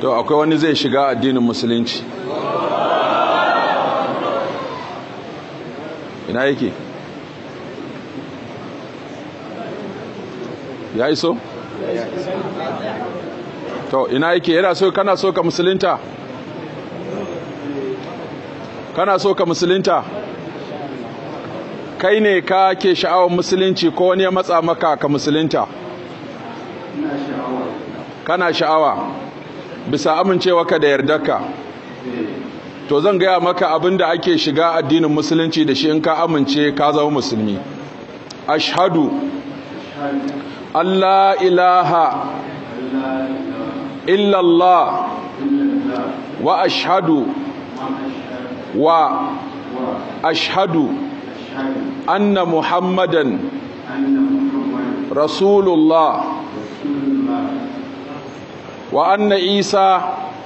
to akwai wani zai shiga addinin musulunci ina yake ya iso to ina yake yana so kana so ka musulunta kana so ka musulunta kai ne ka ke sha'awar musulunci ko wani ya matsa maka ka musulunta kana sha'awa bisa amincewa ka da yardarka to zan gaya maka abin da ake shiga addinin musulunci da shi in ka amince ka zama musulmi ashhadu Allah ilaha illallah wa ashhadu wa ashhadu anna muhammadan rasulullah wa anna isa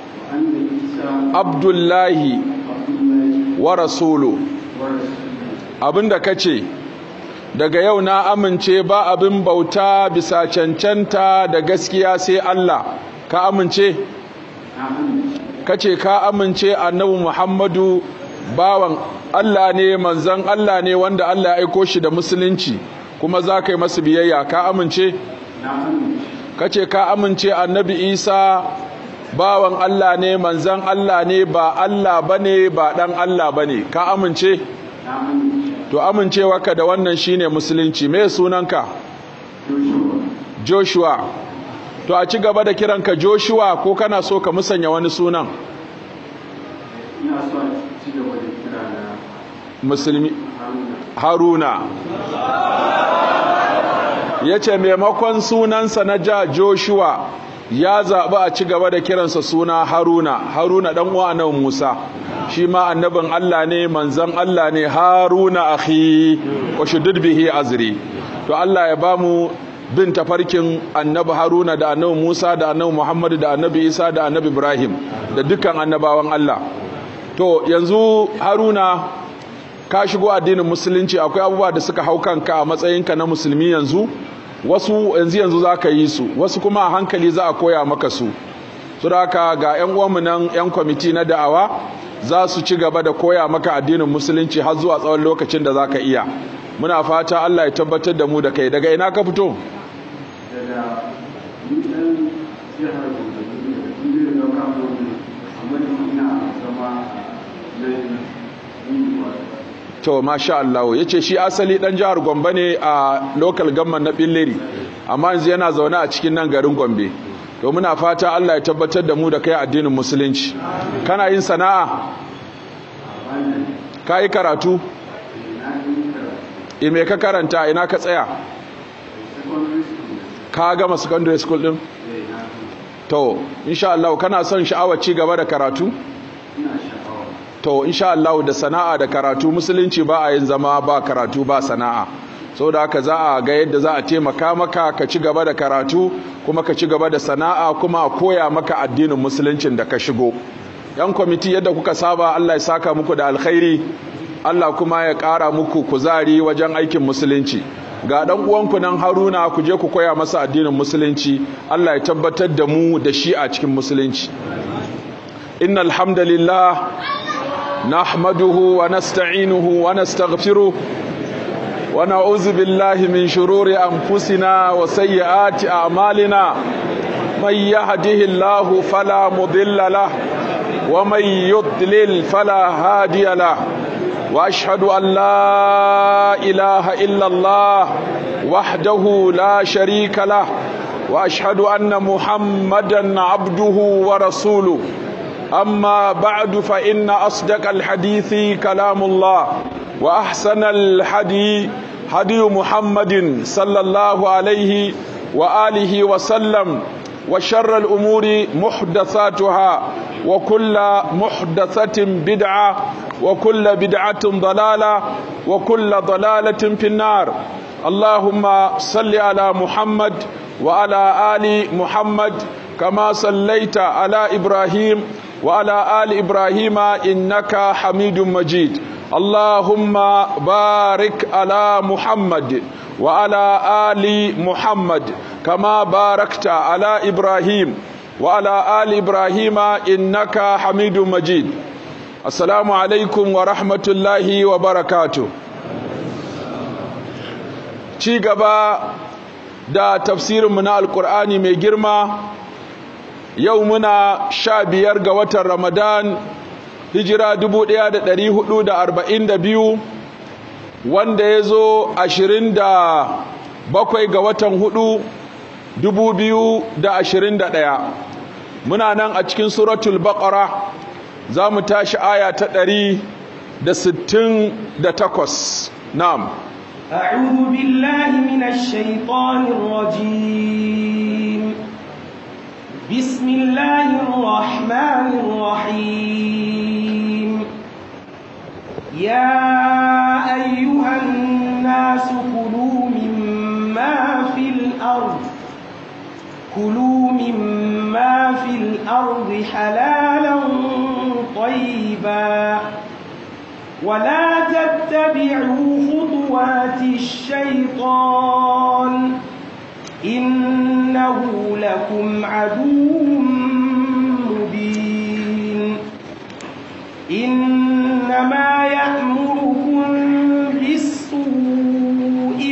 abdullahi wa rasulu abinda kace daga yau na amince ba abin bauta bisa cancanta da gaskiya sai Allah ka amince kace ka amince annabi Muhammadu bawan Allah ne manzon Allah ne wanda Allah ya aiko shi da musulunci kuma za ka yi masa biyayya ka amince kace ka amince annabi Isa bawan Allah ne manzon Allah ne ba Allah bane ba dan Allah bane ka amince to amincewarka da wannan shine musulunci me sunanka Joshua to a ci gaba da kiranka Joshua ko kana so ka musanya wani sunan ina so a ci gaba da kira na musulmi Haruna Haruna yace maimakon sunansa na ja Joshua ya zaɓi a ci gaba da kiransa suna Haruna Haruna dan uwa nan Musa shi ma annabin Allah ne manzon Allah ne Haruna akhi wa shuddid bihi azri to Allah ya bamu bin tafarkin annabi Haruna da annabi Musa da annabi Muhammad da annabi Isa da annabi Ibrahim da dukkan annabawan Allah to yanzu Haruna ka shigo addinin musulunci akwai abubuwa da suka hau kanka a matsayinka na musulmi yanzu wasu yanzu yanzu za ka yi su wasu kuma a hankali za a koya maka su su haka ga 'yan uwanmu nan 'yan kwamiti na da'awa za su ci gaba da koya maka addinin musulunci har zuwa tsawon lokacin da za ka iya muna fata Allah ya tabbatar da mu da kai daga ina ka fito daga ni ɗan jihar Gombe ne da kungiyar da ka Gombe amma da ina zama na yin to masha Allah yace shi asali dan jihar Gombe ne a local government na Billiri amma yanzu yana zaune a cikin nan garin Gombe to muna fata Allah ya tabbatar da mu da kai addinin musulunci kana yin sana'a ka yi karatu e me ka karanta ina ka tsaya ka gama secondary school din to insha Allah kana son sha'awar ci gaba da karatu to insha Allah da sana'a da karatu musulunci ba a yin zama ba karatu ba sana'a saboda haka za a ga yadda za a taimaka maka ka ci gaba da karatu kuma ka ci gaba da sana'a kuma a koya maka addinin musuluncin da ka shigo yan kwamiti yadda kuka saba Allah ya saka muku da alkhairi Allah kuma ya ƙara muku kuzari wajen aikin musulunci ga dan uwanku nan Haruna ku je ku koya masa addinin musulunci Allah ya tabbatar da mu da shi a cikin musulunci innal hamdalillah nahmaduhu wa nasta'inuhu wa nastaghfiruh wa na'udzu billahi min shururi anfusina wa sayyiati a'malina may yahdihillahu fala mudilla lahu ومن يضلل فلا هادي له واشهد ان لا اله الا الله وحده لا شريك له واشهد ان محمدا عبده ورسوله اما بعد فان اصدق الحديث كلام الله واحسن الحدي هدي محمد صلى الله عليه واله وسلم وشر الأمور محدثاتها وكل محدثة بدعة وكل بدعة ضلالة وكل ضلالة في النار اللهم صل على محمد وعلى آل محمد كما صليت على إبراهيم وعلى آل إبراهيم إنك حميد مجيد اللهم بارك على محمد وعلى آل محمد كما باركت على إبراهيم وعلى آل إبراهيم إنك حميد مجيد السلام عليكم ورحمة الله وبركاته ci gaba da tafsirinmu na alkur'ani mai girma yau muna sha biyar ga watan ramadan hijira dubu ɗaya da ɗari hudu da arba'in da biyu wanda ya zo ashirin da bakwai ga watan hudu dubu biyu da ashirin da ɗaya muna nan a cikin suratul baƙara za mu tashi aya ta ɗari da sittin da takwas na'am أعوذ بالله من الشيطان الرجيم بسم الله الرحمن الرحيم يا أيها الناس كلوا مما في الأرض كلوا مما في الأرض حلالا طيبا ولا تتبعوا خطوات الشيطان إنه لكم عدو مبين إنما يأمركم بالسوء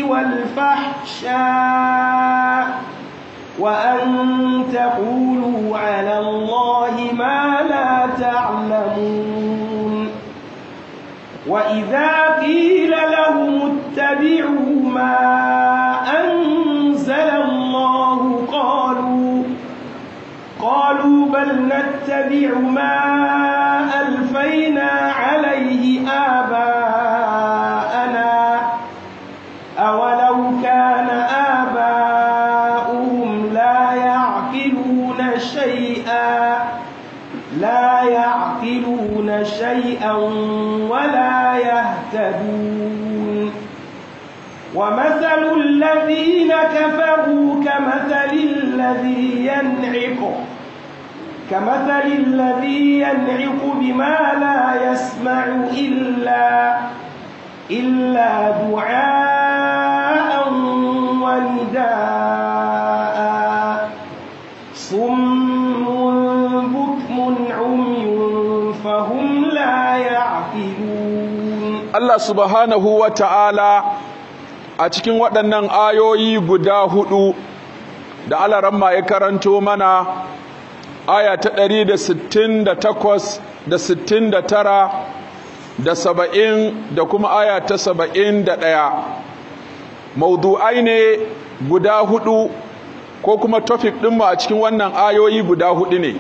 والفحشاء وأن تقولوا على الله ما لا تعلمون وإذا قيل لهم اتبعوا ما أنزل الله قالوا قالوا بل نتبع ما ألفينا عليه آباءنا أولو كان آباؤهم لا يعقلون شيئا لا يعقلون شيئا ولا يهتدون ومثل الذين كفروا كمثل الذي ينعق كمثل الذي ينعق بما لا يسمع إلا إلا دعاء ونداء صم بكم عمي فهم لا يعقلون Allah subhanahu wa ta'ala a cikin waɗannan ayoyi guda hudu da alaramma ya karanto mana aya ta ɗari da sittin da takwas da sittin da tara da saba'in da kuma aya ta saba'in da ɗaya maudu'ai ne guda hudu ko kuma tofik ɗinmu a cikin wannan ayoyi guda hudu ne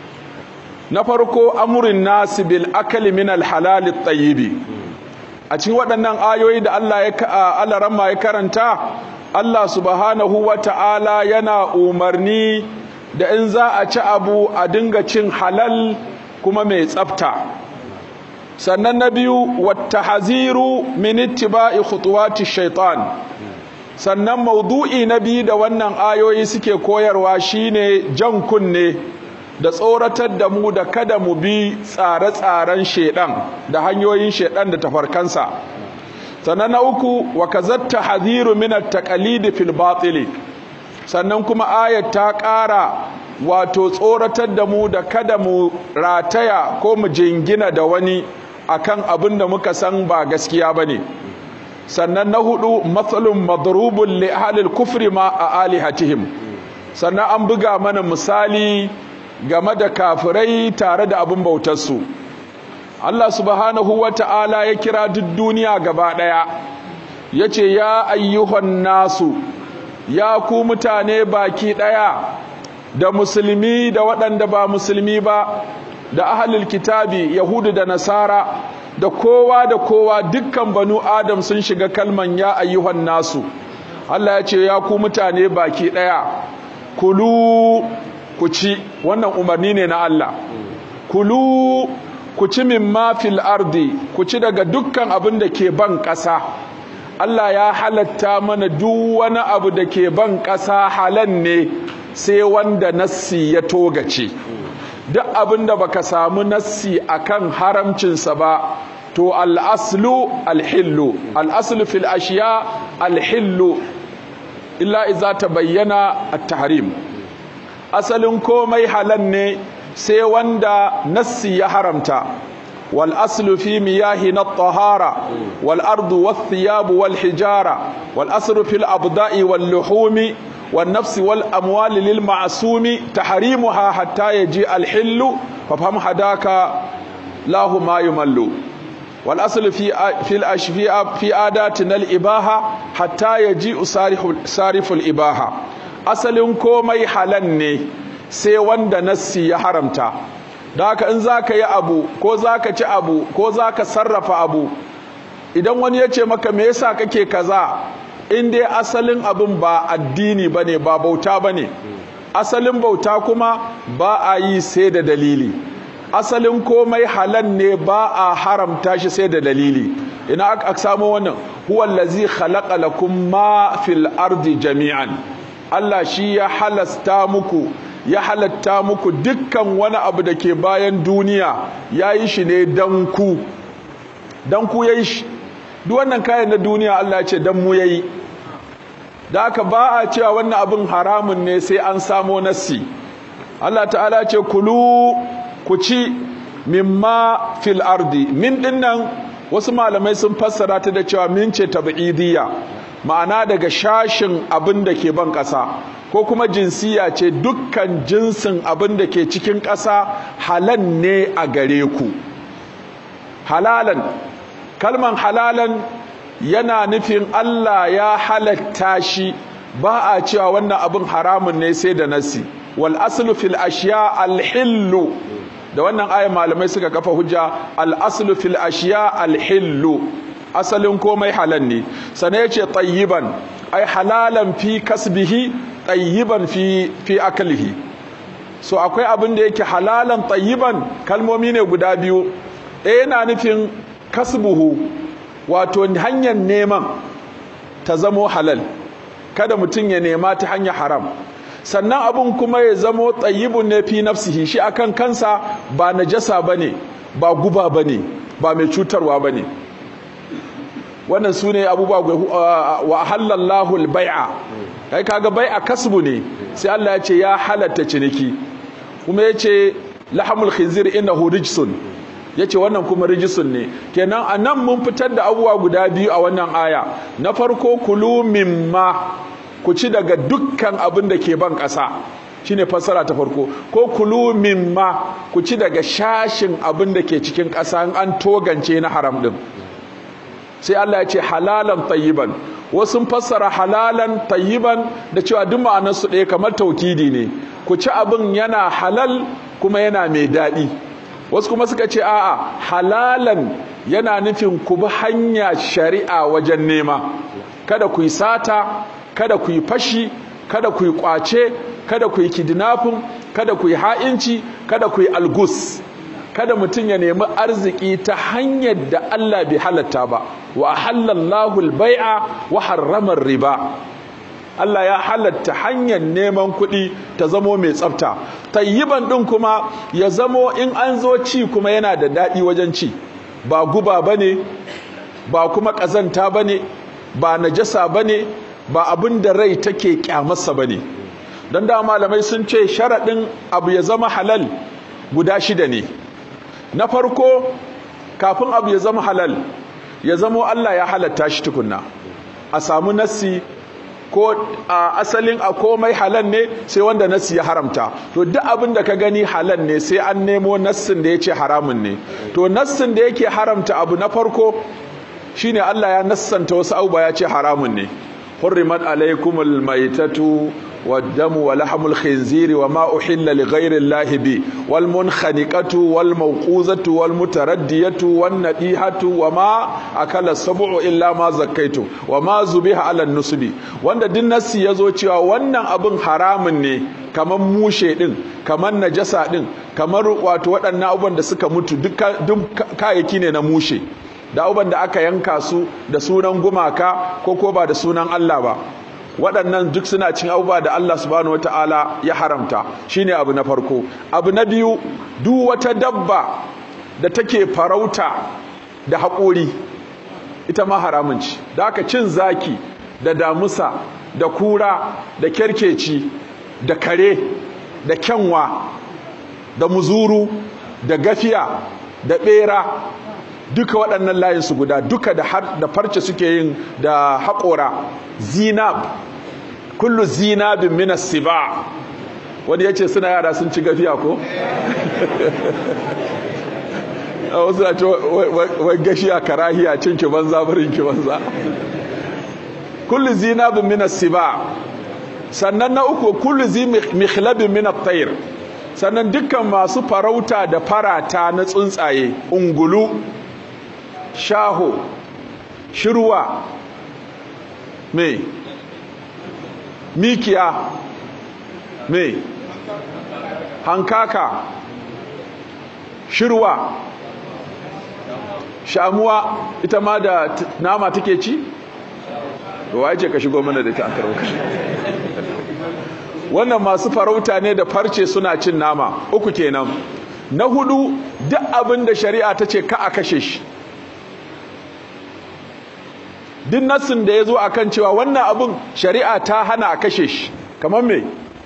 na farko amurin nasi bil akali min alhalali tsayibi a cikin waɗannan ayoyi da Allah ya alaramma ya karanta Allah subhanahu wa ta'ala yana umarni da in za a ci abu a dinga cin halal kuma mai tsafta sannan na biyu wata haziru min ittiba'i khutuwati shaitan sannan maudu'i na biyu da wannan ayoyi suke koyarwa shine jan kunne da tsoratar da mu da kada mu bi tsare-tsaren shedan da hanyoyin shedan da tafarkansa sannan na uku wa kazatta hadhiru min at-taqalid fil batil sannan kuma ayat ta ƙara wato tsoratar da mu da kada mu rataya ko mu jingina da wani akan abin da muka san ba gaskiya bane sannan na hudu matsalun madrubun li ahlil kufri ma a alihatihim sannan an buga mana misali game da kafirai tare da abin bautarsu Allah subhanahu wa ta'ala ya kira duk duniya gaba ɗaya ya ce ya ayyuhan nasu ya ku mutane baki ɗaya da musulmi da waɗanda ba musulmi ba da ahalil kitabi yahudu da nasara da kowa da kowa dukkan banu adam sun shiga kalman ya ayyuhan nasu Allah ya ce ya ku mutane baki ɗaya kulu ku ci wannan umarni ne na Allah kulu ku ci mimma fil ardi ku ci daga dukkan abin da ke ban ƙasa Allah ya halatta mana duk wani abu da ke ban ƙasa halan ne sai wanda nassi ya togace duk abin da baka samu nassi akan haramcinsa ba to al'aslu alhillu al'aslu fil ashiya alhillu illa iza ta bayyana at-tahrim asalin komai halal ne sai wanda nassi ya haramta wal aslu fi miyahi na tahara wal ardu wath thiyab wal hijara wal aslu fil abda'i wal luhumi wan nafsi wal amwali lil ma'sumi tahrimuha hatta yaji al hillu fa fam hadaka lahu ma yumallu wal aslu fi fi al ashfi'a fi adatina al ibaha hatta yaji sariful ibaha asalin komai halal ne sai wanda nassi ya haramta da haka in za ka yi abu ko za ka ci abu ko za ka sarrafa abu idan wani ya ce maka me yasa kake kaza in dai asalin abin ba addini ba ne ba bauta ba ne asalin bauta kuma ba a yi sai da dalili asalin komai halal ne ba a haramta shi sai da dalili ina aka samu wannan huwallazi khalaqa lakum ma fil ardi jami'an Allah shi ya halasta muku ya halatta muku dukkan wani abu da ke bayan duniya ya yi shi ne don ku don ku ya yi shi duk wannan kayan na duniya Allah ya ce don mu ya yi da aka ba a cewa wannan abin haramun ne sai an samo nassi Allah ta'ala ce kulu ku ci mimma fil ardi min dinnan wasu malamai sun fassara ta da cewa min ce tab'idiyya ma'ana daga shashin abin da ke ban ƙasa ko kuma jinsiya ce dukkan jinsin abin da ke cikin ƙasa halan ne a gare ku halalan kalman halalan yana nufin Allah ya halatta shi ba a cewa wannan abin haramun ne sai da nasi wal aslu fil ashiya al hillu da wannan ayan malamai suka kafa hujja al aslu fil ashiya al hillu asalin komai halal ne sana yace tayyiban ai halalan fi kasbihi tayyiban fi fi aklihi so akwai abin da yake halalan tayyiban kalmomi ne guda biyu ɗaya yana nufin kasbuhu wato hanyar neman ta zamo halal kada mutum ya nema ta hanyar haram sannan abin kuma ya zamo tayyibun ne fi nafsihi shi akan kansa ba najasa bane ba guba bane ba mai cutarwa bane wannan su ne abubuwa wa halallahu albai'a kai kaga bai'a kasbu ne sai Allah ya ce ya halatta ciniki kuma ya ce lahamul khinzir innahu rijsun ya ce wannan kuma rijisun ne kenan a nan mun fitar da abubuwa guda biyu a wannan aya na farko kulu mimma ku ci daga dukkan abin da ke ban ƙasa shine fassara ta farko ko kulu mimma ku ci daga shashin abin da ke cikin ƙasa an togance na haram din sai Allah ya ce halalan tayyiban wasu fassara halalan tayyiban da cewa duk ma'anar su ɗaya kamar taukidi ne ku ci abin yana halal kuma yana mai daɗi wasu kuma suka ce a'a halalan yana nufin ku bi hanya shari'a wajen nema kada ku yi sata kada ku yi fashi kada ku yi kwace kada ku yi kidnapping kada ku yi ha'inci kada ku yi algus kada mutum ya nemi arziki ta hanyar da Allah bai halatta ba wa halallahu al-bai'a wa harrama riba Allah ya halatta hanyar neman kuɗi ta zamo mai tsafta tayyiban ɗin kuma ya zamo in an zo ci kuma yana da daɗi wajen ci ba guba bane ba kuma ƙazanta bane ba najasa bane ba abin da rai take kyamarsa bane don da malamai sun ce sharaɗin abu ya zama halal guda shida ne na farko kafin abu ya zama halal ya zamo Allah ya halatta shi tukunna a samu nassi ko a asalin a komai halal ne sai wanda nassi ya haramta to duk abin da ka gani halal ne sai an nemo nassin da ya ce haramun ne to nassin da yake haramta abu na farko shine Allah ya nassanta wasu abubuwa ya ce haramun ne hurrimat alaikumul maitatu والدم ولحم الخنزير وما أحل لغير الله به والمنخنقة والموقوذة والمتردية والنديهة وما أكل السبع إلا ما زكيتم وما زبها على النصب wanda din nasi yazo cewa wannan abin haramun ne kamar mushe din kamar najasa din kamar wato waɗannan abubuwan da suka mutu duk kayayyaki ne na mushe da abubuwan da aka yanka su da sunan gumaka ko ko ba da sunan Allah ba waɗannan duk suna cin abubuwa da Allah subhanahu wataala ya haramta shine abu na farko abu na biyu duk wata dabba da take farauta da haƙori ita ma haramun ci da aka cin zaki da damusa da kura da kerkeci da kare da kyanwa da muzuru da gafiya da bera duka waɗannan layin su guda duka da har da farce suke yin da haƙora zinab kullu zinabin min as-siba wani yace suna yara sun ci gafiya ko wasu na ce wai gashiya karahiya cin ki banza barin ki banza kullu zinabin min as-siba sannan na uku kullu zi mikhlabin min at-tayr sannan dukkan masu farauta da farata na tsuntsaye ungulu shaho shirwa me mikiya me hankaka shirwa shamuwa ita ma da nama take ci waye ce ka shigo mana da ta akarwa wannan masu farauta ne da farce suna cin nama uku kenan na hudu duk abin da shari'a ta ce ka a kashe shi duk nassin da ya zo a kan cewa wannan abin shari'a ta hana a kashe shi kamar me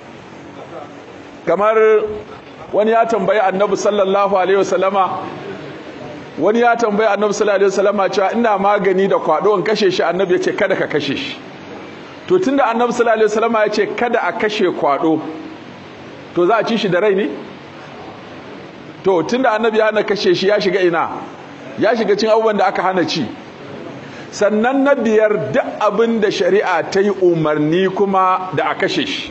kamar wani ya tambayi annabi sallallahu alaihi wasallama wani ya tambayi annabi sallallahu alaihi wasallama cewa ina magani da kwado in kashe shi annabi ya ce kada ka kashe shi to tunda annabi sallallahu alaihi wasallama ya ce kada a kashe kwado to za a ci shi da rai ne to tunda annabi ya hana kashe shi ya shiga ina ya shiga cin abubuwan da aka hana ci sannan na biyar duk abin da shari'a ta yi umarni kuma da a kashe shi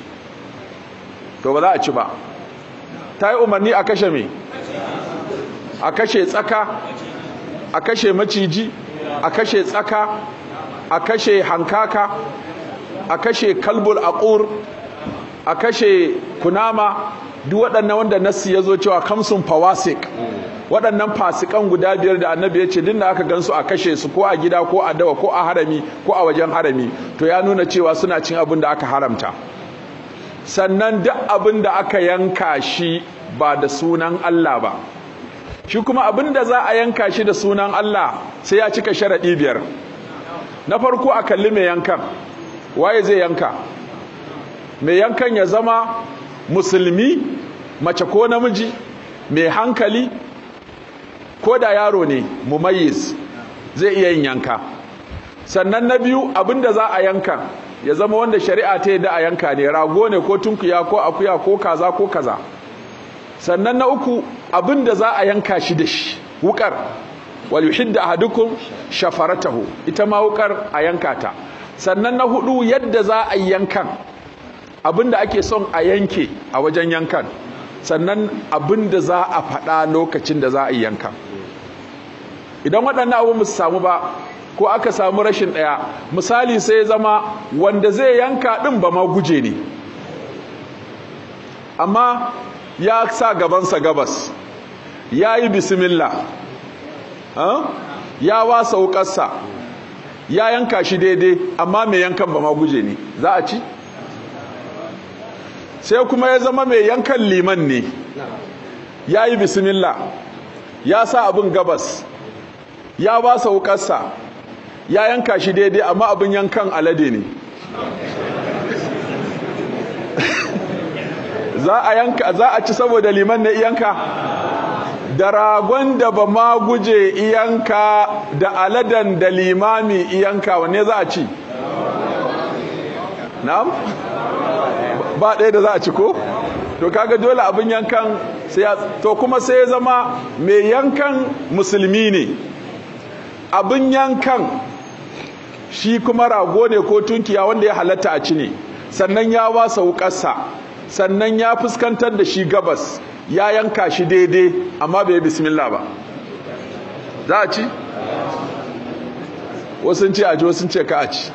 to ba za a ci ba ta yi umarni a kashe me a kashe tsaka a kashe maciji a kashe tsaka a kashe hankaka a kashe kalbul aqur a kashe kunama duk waɗannan wanda nassi ya zo cewa kamsun fawasik waɗannan fasikan guda biyar da annabi ya ce din da aka gansu a kashe su ko a gida ko a dawa ko a harami ko a wajen harami to ya nuna cewa suna cin abin da aka haramta sannan duk abin da aka yanka shi ba da sunan Allah ba shi kuma abin da za a yanka shi da sunan Allah sai ya cika sharaɗi biyar na farko a kalli mai yankan waye zai yanka mai yankan ya zama musulmi mace ko namiji mai hankali ko da yaro ne mumayyiz zai iya yin yanka sannan na biyu abinda za a yanka ya zama wanda shari'a ta yadda a yanka ne rago ne ko tunkuya ko akuya ko kaza ko kaza sannan na uku abinda za a yanka shi da shi wukar wal yuhidda ahadukum shafaratahu ita ma wukar a yanka ta sannan na hudu yadda za a yankan abinda ake son a yanke a wajen yankan sannan abinda za a faɗa lokacin da za a yankan idan waɗannan abu su samu ba ko aka samu rashin ɗaya misali sai zama wanda zai yanka ɗin ba ma guje ne amma ya sa gabansa gabas ya yi bismillah ya wasa wukarsa ya yanka shi daidai amma mai yankan ba ma guje ne za a ci sai kuma ya zama mai yankan liman ne ya yi bismillah ya sa abin gabas ya ba sa wukarsa ya yanka shi daidai amma abin yankan alade ne za a yanka za a ci saboda liman ne iyanka da ragon da ba ma guje iyanka da aladan da limami iyanka wanne za a ci na'am ba ɗaya da za a ci ko to kaga dole abin yankan sai to kuma sai ya zama mai yankan musulmi ne abin yankan shi kuma rago ne ko tunkiya wanda ya halatta a ci ne sannan ya wasa wukarsa sannan ya fuskantar da shi gabas ya yanka shi daidai amma bai bismillah ba za a ci wasu ce a ji wasu ce ka a ci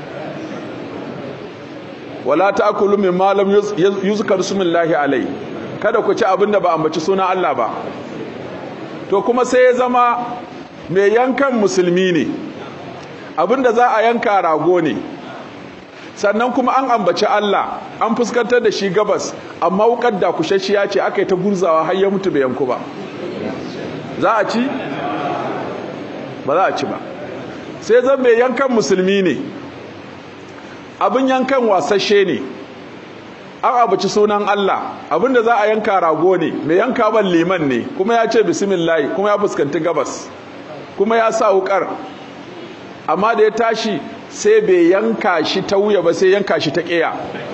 wala ta'kulu mimma lam yuzkar smullahi alai kada ku ci abin da ba ambaci sunan Allah ba to kuma sai ya zama mai yankan musulmi ne abin da za a yanka rago ne sannan kuma an ambaci Allah an fuskantar da shi gabas amma wukar da kushashiya ce aka yi ta gurzawa har ya mutu bai yanku ba za a ci ba za a ci ba sai zan mai yankan musulmi ne abin yankan wasashe ne an abuci sunan Allah abinda za a yanka rago ne mai yanka ban liman ne kuma ya ce bismillah kuma ya fuskanci gabas kuma ya sa wukar amma da ya tashi sai bai yanka shi ta wuya ba sai yanka shi ta ƙeya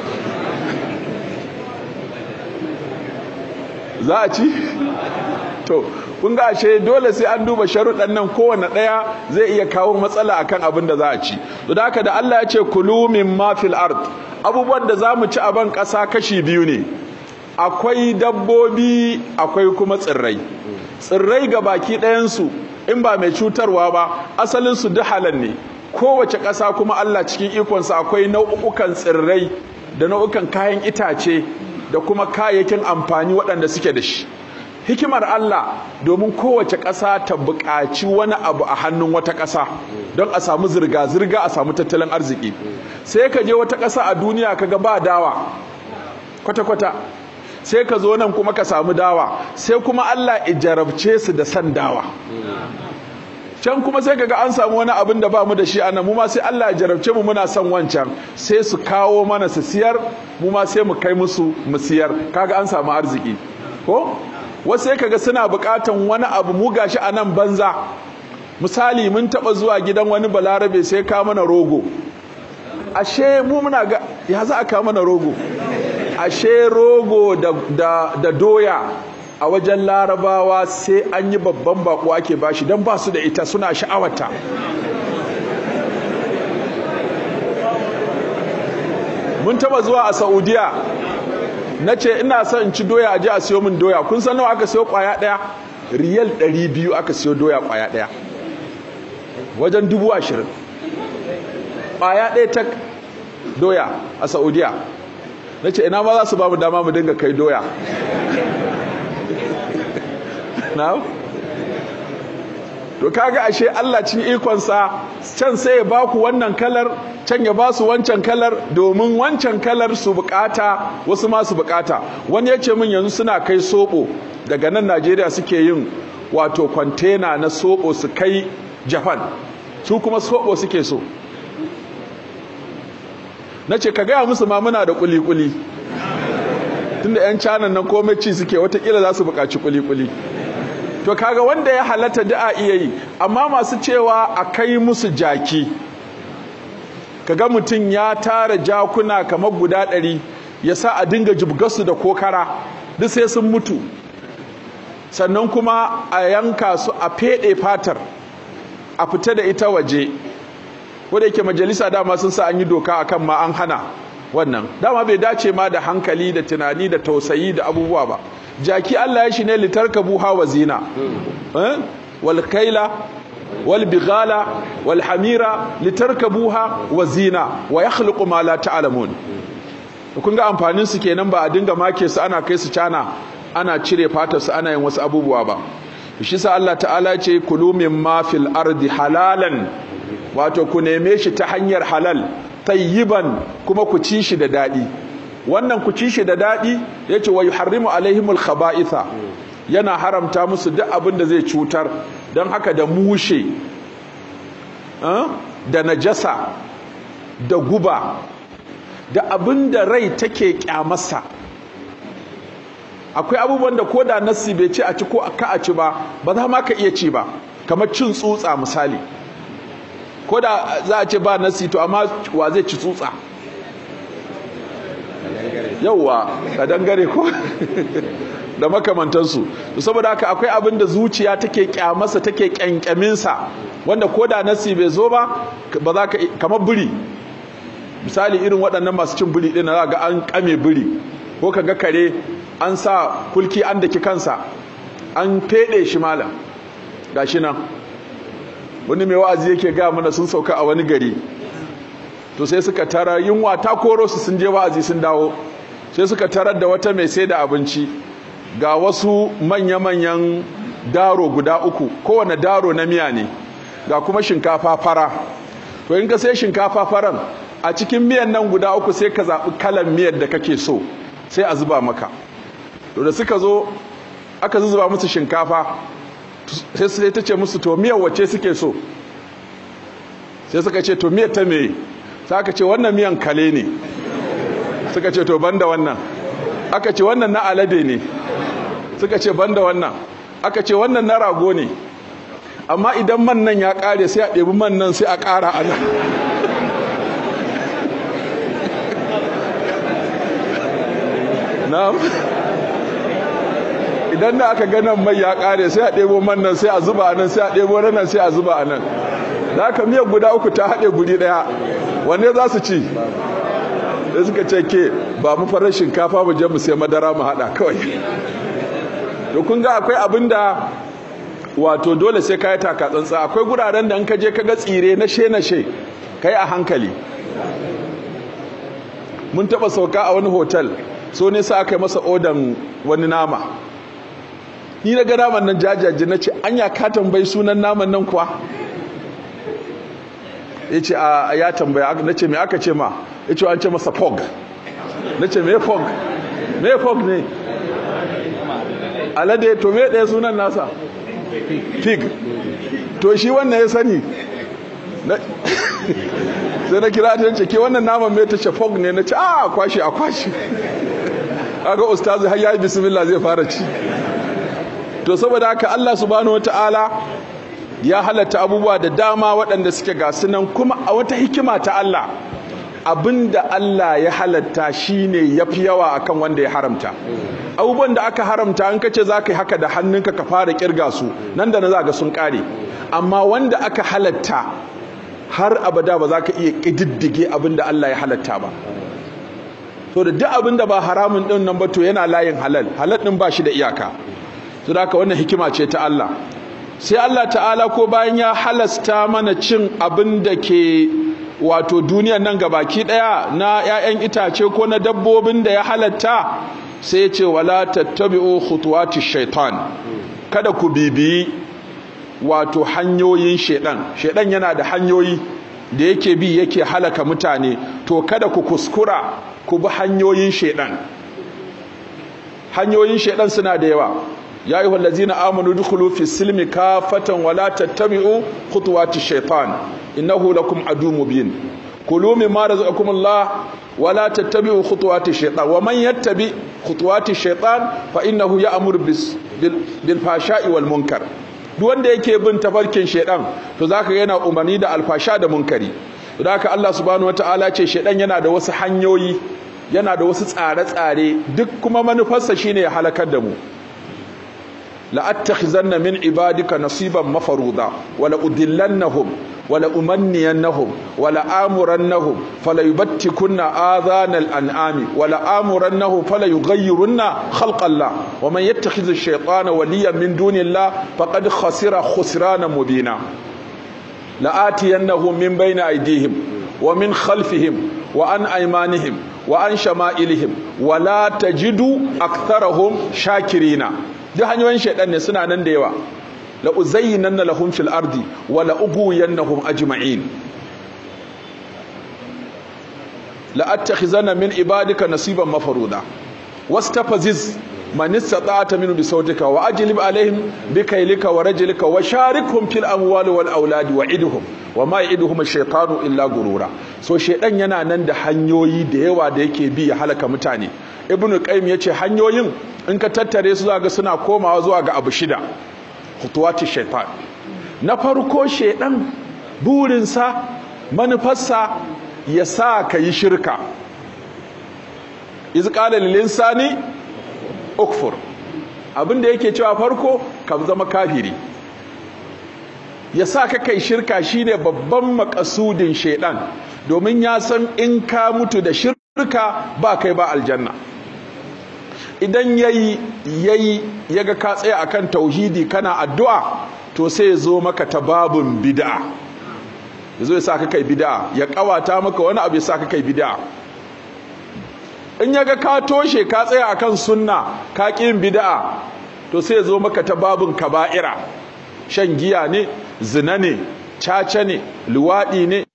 za a ci? to kun ga ashe dole sai an duba sharuɗan nan kowane ɗaya zai iya kawo matsala akan abin da za a ci da haka da Allah ya ce kulu min ma fil ard abubuwan da za mu ci a ban ƙasa kashi biyu ne akwai dabbobi akwai kuma tsirrai tsirrai ga baki ɗayansu in ba mai cutarwa ba asalinsu duk halal ne kowace ƙasa kuma Allah cikin ikonsa akwai nau'ukan tsirrai da nau'ukan kayan itace da kuma kayayyakin amfani waɗanda suke da shi hikimar Allah domin kowace ƙasa ta buƙaci wani abu a hannun wata ƙasa don a samu zirga-zirga a samu tattalin arziki sai ka je wata ƙasa a duniya ka ga ba dawa kwata-kwata sai ka zo nan kuma ka samu dawa sai kuma Allah ijarabce su da san dawa can kuma sai kaga an samu wani abin da ba mu da shi anan mu ma sai Allah ya jarabce mu muna son wancan sai su kawo mana su siyar mu ma sai mu kai musu mu siyar kaga an samu arziki ko wasu sai kaga suna bukatan wani abu mu gashi anan banza misali mun taba zuwa gidan wani balarabe sai ka mana rogo ashe mu muna ga ya za a ka mana rogo ashe rogo da, da, da doya a wajen larabawa sai an yi babban bako ake bashi don ba su da ita suna sha'awata mun taba zuwa a saudiya na ce ina son in ci doya a ji a siyo min doya kun san nawa aka siyo kwaya daya riyal 200 aka siyo doya kwaya daya wajen dubu ashirin kwaya daya ta doya a saudiya na ce ina ma za su ba mu dama mu dinga kai doya now to kaga ashe Allah cin ikonsa can sai ya baku wannan kalar can ya ba su wancan kalar domin wancan kalar su bukata wasu ma su bukata wani ya ce min yanzu suna kai soɓo daga nan Najeriya suke yin wato kwantena na soɓo su kai Japan su kuma soɓo suke so na ce ka gaya musu ma muna da kuli-kuli tunda 'yan canan nan komai ci suke watakila za su buƙaci kuli-kuli to kaga wanda ya halatta da a iya yi amma masu cewa a kai musu jaki kaga mutum ya tara jakuna kamar guda ɗari ya sa a dinga jibgasu da kokara duk sai sun mutu sannan kuma a yanka su a feɗe fatar a fita da ita waje wadda yake majalisa dama sun sa an yi doka akan ma an hana wannan dama bai dace ma da hankali da tunani da tausayi da abubuwa ba jaki Allah ya shi ne litarkabuha wa zina eh wal kaila wal bighala wal hamira litarkabuha wa zina wa yakhluqu ma la ta'lamun kun ga amfanin su kenan ba a dinga make su ana kai su cana ana cire fatar su ana yin wasu abubuwa ba shi sa Allah ta'ala ce kulu mimma fil ardi halalan wato ku neme shi ta hanyar halal tayyiban kuma ku ci shi da dadi wannan ku ci shi da dadi yace wa yuharrimu alaihimul khaba'itha yana haramta musu duk abin da zai cutar don haka da mushe da najasa da guba da abin da rai take kyamarsa akwai abubuwan da ko da nassi bai ce a ci ko ka a ci ba ba za ma ka iya ci ba kamar cin tsutsa misali ko da za a ce ba nassi to amma wa zai ci tsutsa yauwa a dangare ko da makamantansu saboda haka akwai abin da zuciya take kyamarsa take kyankyaminsa wanda ko da nasi bai zo ba ba za ka kamar biri misali irin waɗannan masu cin biri ɗin za ga an kame biri ko ka ga kare an sa kulki an daki kansa an feɗe shi malam gashi nan wani mai wa'azi yake ga mana sun sauka a wani gari to sai suka tara yunwa ta koro su sun je wa'azi sun dawo sai suka tarar da wata mai sai da abinci ga wasu manya-manyan daro guda uku kowane daro na miya ne ga kuma shinkafa fara to in ka sai shinkafa faran a cikin miyan nan guda uku sai ka zaɓi kalan miyar da kake so sai a zuba maka to da suka zo aka zuba musu shinkafa sai sai ta ce musu to miyar wacce suke so sai suka ce to miyar ta me sai aka ce wannan miyan kale ne suka ce to banda wannan aka ce wannan na alade ne suka ce banda wannan aka ce wannan na rago ne amma idan man nan ya kare sai a ɗebi man nan sai a ƙara a nan na'am idan da aka ganin mai ya kare sai a ɗebo man nan sai a zuba a nan sai a ɗebo nan sai a zuba a nan da aka miyar guda uku ta haɗe guri ɗaya wanne za su ci da suka ce ke ba mu farar shinkafa mu je mu sai madara mu haɗa kawai to kun ga akwai abin da wato dole sai ka yi taka tsantsa akwai guraren da in ka je ka ga tsire na she na she ka yi a hankali mun taɓa sauka a wani hotel so ne sa aka yi masa odan wani nama ni na ga naman nan jajaje na ce an ya ka tambayi sunan naman nan kuwa ya ce a ya tambaya na ce mai aka ce ma ya ce an ce masa fog na ce mai fog mai fog ne alade to mai ɗaya sunan nasa pig to shi wannan ya sani sai na kira ta ce ke wannan naman mai ta ce fog ne na ce a kwashe a kwashe aga ustazu har yayi bismillah zai fara ci to saboda haka Allah subhanahu wataala ya halatta abubuwa da dama waɗanda suke ga sunan kuma a wata hikima ta Allah abinda Allah ya halatta shine yafi yawa akan wanda ya haramta abubuwan da aka haramta an kace zaka yi haka da hannunka ka fara kirga su nan da na zaga sun kare amma wanda aka halatta har abada ba za ka iya ƙididdige abinda Allah ya halatta ba to da duk abin da ba haramun din nan ba to yana layin halal halal din ba shi da iyaka to da haka wannan hikima ce ta Allah sai Allah ta'ala ko bayan ya halasta mana cin abin da ke wato duniyar nan gabaki daya na 'ya'yan itace ko na dabbobin da ya halatta sai ya ce wala tattabi'u khutuwati shaitan kada ku bibiyi wato hanyoyin shedan shedan yana da hanyoyi da yake bi yake halaka mutane to kada ku kuskura ku bi hanyoyin shedan hanyoyin shedan suna da yawa ya ayyuhal ladzina amanu dukhulu fi silmi kafatan wala tattabi'u khutuwati shaitan innahu lakum adu mubin kulu mimma razaqakum Allah wala tattabi'u khutuwati shaitan wa man yattabi khutuwati shaitan fa innahu ya'muru bis bil fashai wal munkar duk wanda yake bin tafarkin shaitan to zaka ga yana umarni da alfasha da munkari don haka Allah subhanahu wataala ce shaitan yana da wasu hanyoyi yana da wasu tsare-tsare duk kuma manufarsa shine ya halakar da mu la'attakhizanna min ibadika nasiban mafaruda wala udillannahum wala umanniyannahum wala amurannahum fala yubattikunna adhanal an'ami wala amurannahum fala yughayyirunna khalqallah wa man yattakhidh ash-shaytana waliyan min dunillah faqad khasira khusrana mubina la'atiyannahum min bayni aydihim wa min khalfihim wa an aymanihim wa an shama'ilihim wa la tajidu aktharahum shakirina duk hanyoyin shaidan ne suna nan da yawa la uzayyinanna lahum fil ardi wa la ughwiyannahum ajma'in la attakhizanna min ibadika nasiban mafruda wastafaziz man istata'ta minhu bisawtika wa ajlib alaihim bikaylika wa rajlika wa sharikhum fil amwali wal auladi wa idhum wa ma ya'iduhum ash-shaytanu illa gurura so shaidan yana nan da hanyoyi da yawa da yake bi ya halaka mutane ibnu qayyim yace hanyoyin in ka tattare su zaga suna komawa zuwa ga abu shida khutuwati shaitan na farko shaidan burinsa manufarsa ya sa ka yi shirka iz qala lil insani ukfur abinda yake cewa farko ka zama kafiri ya sa ka kai shirka shine babban makasudin shaidan domin ya san in ka mutu da shirka ba kai ba aljanna idan yayi yayi yaga ka tsaya akan tauhidi kana addu'a to sai ya zo maka ta babun bid'a yazo ya saka kai bid'a ya kawata maka wani abu ya saka kai bid'a in yaga ka toshe ka tsaya akan sunna ka kin bid'a to sai ya zo maka ta babun kaba'ira shan giya ne zina ne caca ne luwadi ne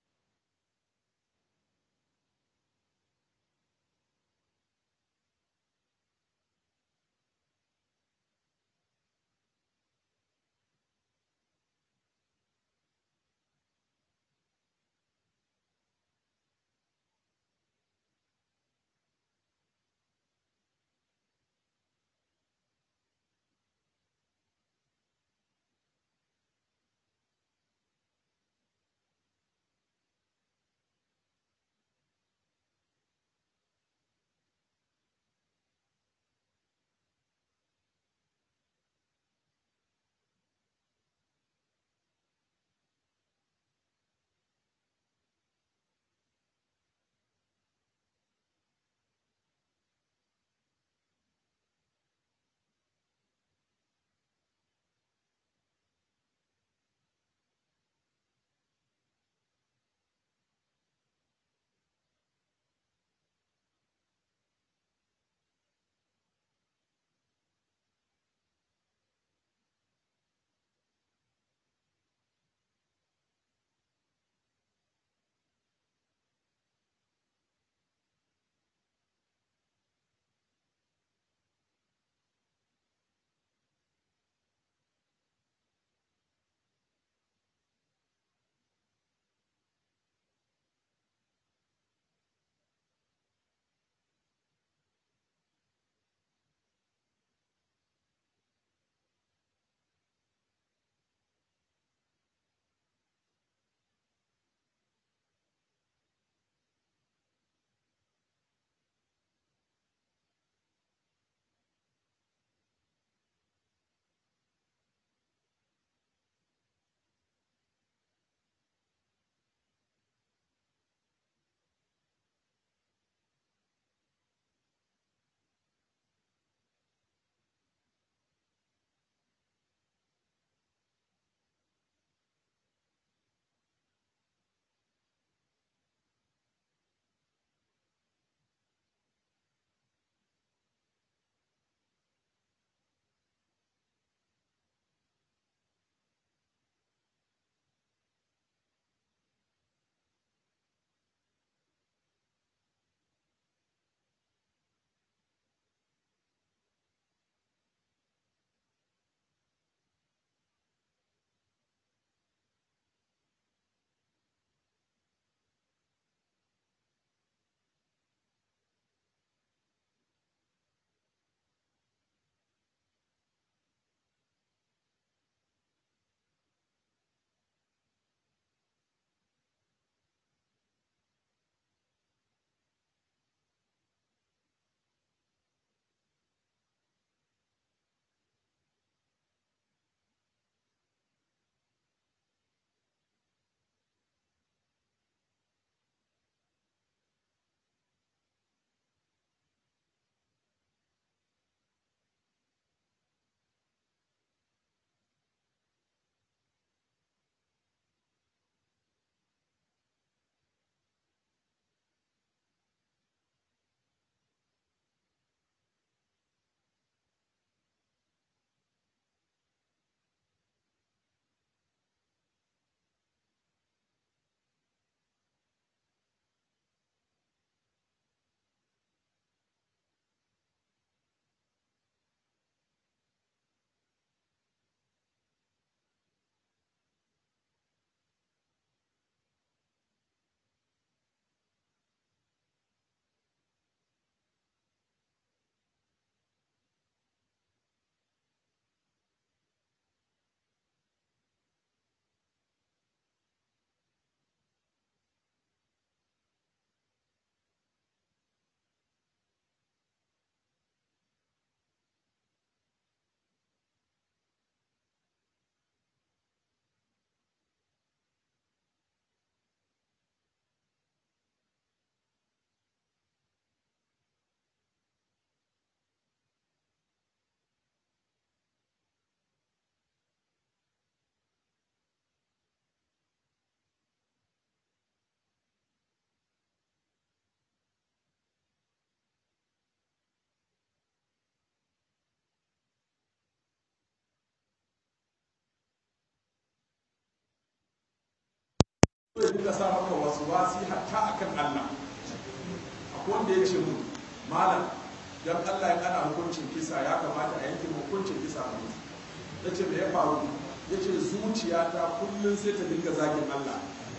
zai dinga sa maka wasu wasi hatta akan Allah akwai wanda ya ce mu malam dan Allah ya kana hukuncin kisa ya kamata a yanke hukuncin kisa a mutu ya ce me ya faru ya ce zuciyata kullum sai ta dinga zagin Allah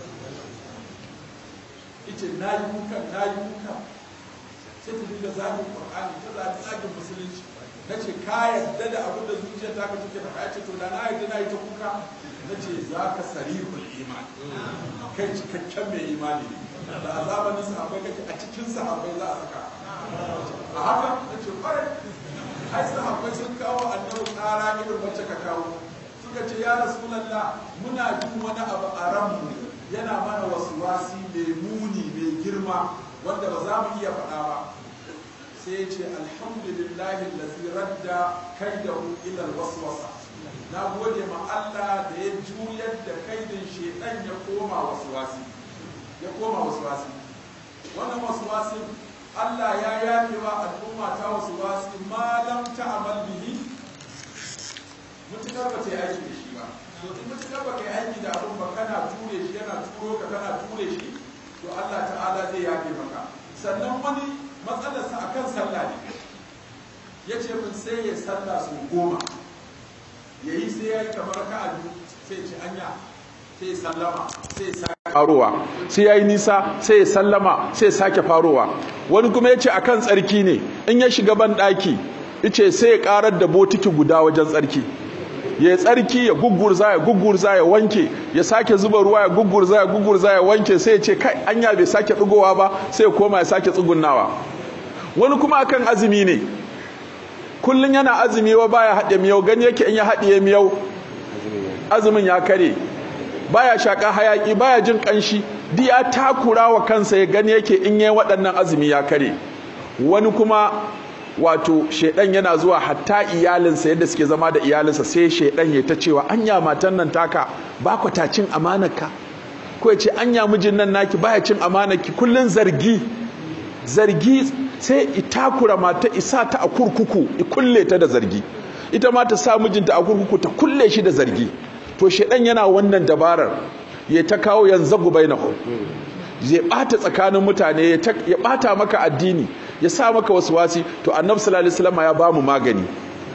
ita na yi kuka na yi kuka sai ta dinga zagin Qur'ani ta zagi zagin musulunci na ce ka yarda da abin da zuciyar ta ka take faɗa ya ce to da na yarda na yi ta kuka na ce za ka sarihul imani kai cikakken mai imani ne da a zamanin sahabbai kake a cikin sahabbai za a saka a haka na ce kwarai ai sahabbai sun kawo annabi tsara irin wacce ka kawo suka ce ya rasulallah muna jin wani abu a ranmu yana mana wasu wasi mai muni mai girma wanda ba za mu iya faɗa ba sai ya ce alhamdulillahi lazi radda kaidahu ila alwaswasa na gode ma Allah da ya juyar da kaidin shedan ya koma waswasi ya koma waswasi wannan waswasi Allah ya yafe wa al'umma ta waswasi ma lam ta'mal bihi mutukar ba ta yi aiki da shi ba to in mutukar ba ka yi aiki da abun ba kana ture shi yana turo ka kana ture shi to Allah ta'ala zai yafe maka sannan wani matsalarsa akan sallah ne ya ce min sai ya sallah su goma ya yi sai ya yi kamar ka a sai ce anya sai ya sallama sai ya sake farowa sai ya yi nisa sai ya sallama sai ya sake farowa wani kuma ya ce akan tsarki ne in ya shiga ban ɗaki ice sai ya karar da botiki guda wajen tsarki ya tsarki ya gugurza ya gugurza ya wanke ya sake zuba ruwa ya gugurza ya gugurza ya wanke sai ya ce kai anya bai sake tsugowa ba sai ya koma ya sake tsugunnawa wani kuma akan azumi ne kullun yana azumi wa baya haɗe miyau gani yake in ya haɗiye miyau azumin ya kare baya shaka hayaki baya jin kanshi di ya takura wa kansa ya gani yake in yayi waɗannan azumi ya kare wani kuma wato shedan yana zuwa hatta iyalinsa yadda suke zama da iyalinsa sai shedan ya ta cewa anya matan nan taka ba ku ta cin amanarka ko ya ce anya mijin nan naki baya cin amanarki kullun zargi zargi sai itakura mata isa ta a kurkuku i kulle ta da zargi ita ma ta sa mijinta a kurkuku ta kulle shi da zargi to shedan yana wannan dabarar ya ta kawo yanzu gubainahu zai bata tsakanin mutane ya bata maka addini ya sa maka wasu wasi to annabi sallallahu alaihi wasallam ya bamu magani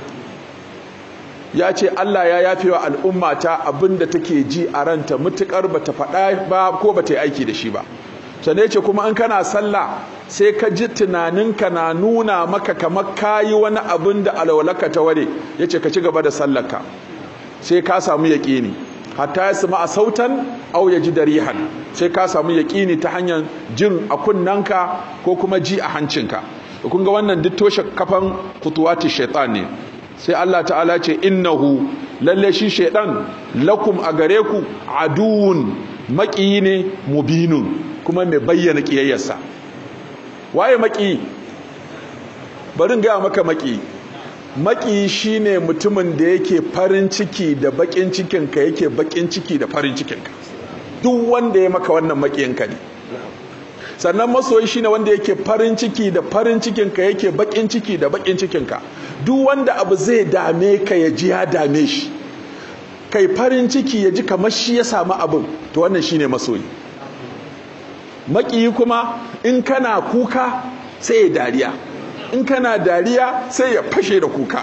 ya ce Allah ya yafe wa al'umma ta abinda take ji a ranta mutukar bata faɗa ba ko bata yi aiki da shi ba sannan ya ce kuma in kana sallah sai ka ji tunaninka na nuna maka kamar kayi wani abin da alwalaka ta ware ya ce ka ci gaba da sallarka sai ka samu yaƙini hatta ya sima a sautan au ya ji da rihan sai ka samu yaƙini ta hanyar jin a kunnanka ko kuma ji a hancinka kun ga wannan duk toshe kafan kutuwati shaitan ne sai Allah ta'ala ce innahu lalle shi shaitan lakum a gare ku aduwun maƙiyi ne mubinun kuma mai bayyana ƙiyayyarsa waye maƙiyi barin gaya maka maƙiyi maki shine mutumin da yake farin ciki da bakin cikinka yake bakin ciki da farin cikinka duk wanda ya maka wannan makiyinka ne sannan masoyi shine wanda yake farin ciki da farin cikinka yake bakin ciki da bakin cikinka duk wanda abu zai dame ka ya ji ya dame shi kai farin ciki ya ji kamar shi ya samu abin to wannan shine masoyi makiyi kuma in kana kuka sai ya dariya in kana dariya sai ya fashe da kuka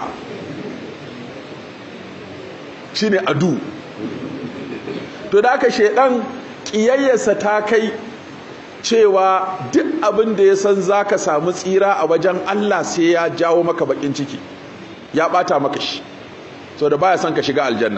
shine adu to da aka shedan kiyayyarsa ta kai cewa duk abin da ya san zaka samu tsira a wajen Allah sai ya jawo maka bakin ciki ya bata maka shi so da baya son ka shiga aljanna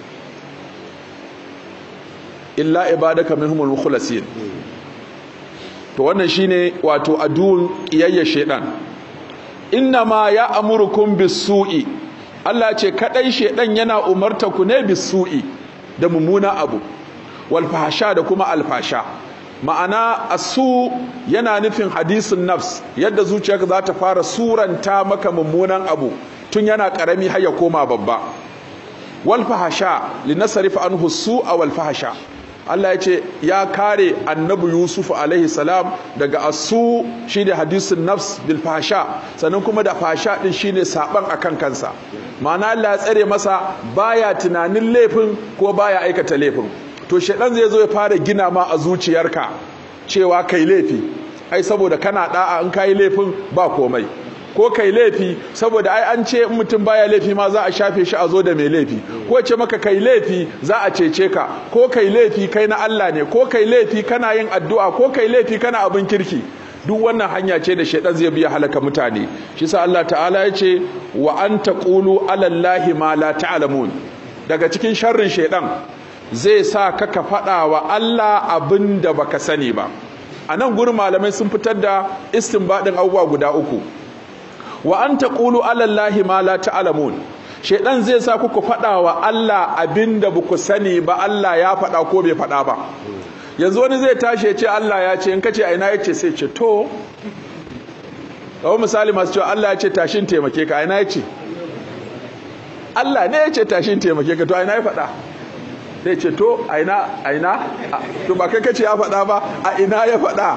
illa ibadaka minhumul mukhlasin to wannan shine wato aduwun kiyayyar shedan inna ma ya amurukum bisu'i Allah ce kadai shedan yana umarta ku ne bisu'i da mummuna abu wal fahsha da kuma alfasha ma'ana asu yana nufin hadisin nafs yadda zuciyarka za ta fara suranta maka mummunan abu tun yana karami har ya koma babba wal fahsha linasrifa anhu su'a wal fahsha Allah ya ce ya kare annabi Yusuf alaihi salam daga asu shine hadisin nafs bil fasha sannan kuma da fasha din shine saban akan kansa ma'ana Allah ya tsare masa baya tunanin laifin ko baya aikata laifin to shaidan zai zo ya fara gina ma a zuciyarka cewa kai laifi ai saboda kana da'a in kai laifin ba komai ko kai laifi saboda ai an ce in mutum baya laifi ma za a shafe shi a zo da mai laifi ko ce maka kai laifi za a cece ka ko kai laifi kai na Allah ne ko kai laifi kana yin addu'a ko kai laifi kana abin kirki duk wannan hanya ce da shaidan zai biya halaka mutane shi sa Allah ta'ala ya ce wa an taqulu alallahi ma la ta'lamun daga cikin sharrin shaidan zai sa ka ka faɗa wa Allah abin da baka sani ba a nan gurin malamai sun fitar da istinbadin abubuwa guda uku wa an taqulu alallahi ma la ta'lamun shaidan zai sa ku ku faɗa wa Allah abin da baku sani ba Allah ya faɗa ko bai faɗa ba yanzu wani zai tashi ya ce Allah ya ce in kace a ina ya ce sai ce to kawai misali masu cewa Allah ya ce tashin taimake ka a ina ya ce Allah ne ya ce tashin taimake ka to a ina ya faɗa sai ce to a ina a ina to ba kai kace ya faɗa ba a ina ya faɗa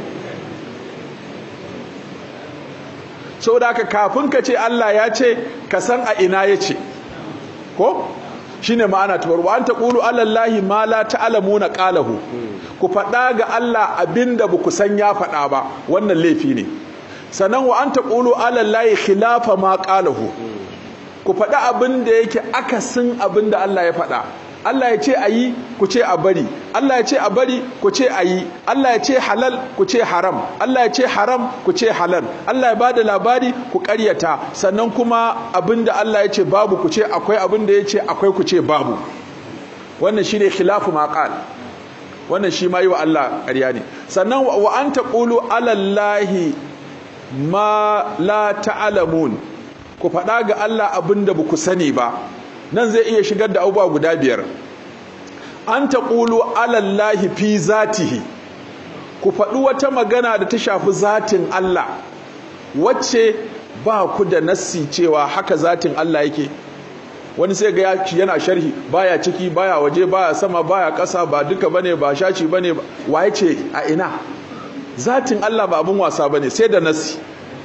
saboda haka kafin ka ce Allah ya ce ka san a ina ya ce ko shine ma'ana ta farko an taqulu alallahi ma la ta'lamuna qalahu ku faɗa ga Allah abinda ba ku san ya faɗa ba wannan laifi ne sannan wa an taqulu alallahi khilafa ma qalahu ku faɗa abinda yake akasin abinda Allah ya faɗa Allah ya ce ayi ku ce a bari Allah ya ce a bari ku ce ayi Allah ya ce halal ku ce haram Allah ya ce haram ku ce halal Allah ya bada labari ku ƙaryata sannan kuma abinda Allah ya ce babu ku ce akwai abinda ya ce akwai ku ce babu wannan shine khilafu maqal wannan shi ma yi wa Allah ƙarya ne sannan wa an taqulu alallahi ma la ta'lamun ku faɗa ga Allah abinda ba ku sani ba nan zai iya shigar da abubuwa guda biyar an taqulu alallahi fi zatihi ku faɗi wata magana da ta shafi zatin Allah wacce ba ku da nassi cewa haka zatin Allah yake wani sai ga yana sharhi baya ciki baya waje baya sama baya ƙasa ba duka bane ba shaci bane waye ce a ina zatin Allah ba abun wasa bane sai da nassi